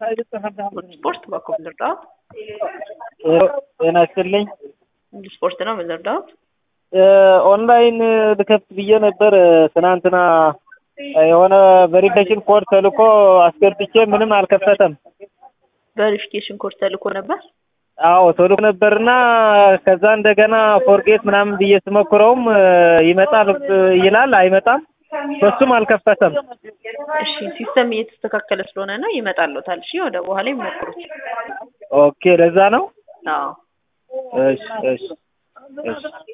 ስፖርት በኩል ልርዳው? ጤና ይስጥልኝ። ስፖርት ነው ምን ልርዳው? ኦንላይን ልከፍት ብዬ ነበር ትናንትና የሆነ ቬሪፊኬሽን ኮድ ተልኮ አስገብቼ ምንም አልከፈተም። ቬሪፊኬሽን ኮድ ተልኮ ነበር። አዎ ተልኮ ነበርና ከዛ እንደገና ፎርጌት ምናምን ብዬ ስሞክረውም ይመጣል ይላል፣ አይመጣም። በሱም አልከፈተም። እሺ ሲስተም እየተስተካከለ ስለሆነ ነው ይመጣልዎታል። እሺ ወደ በኋላ ይሞክሩት። ኦኬ ለዛ ነው። አዎ እሺ እሺ እሺ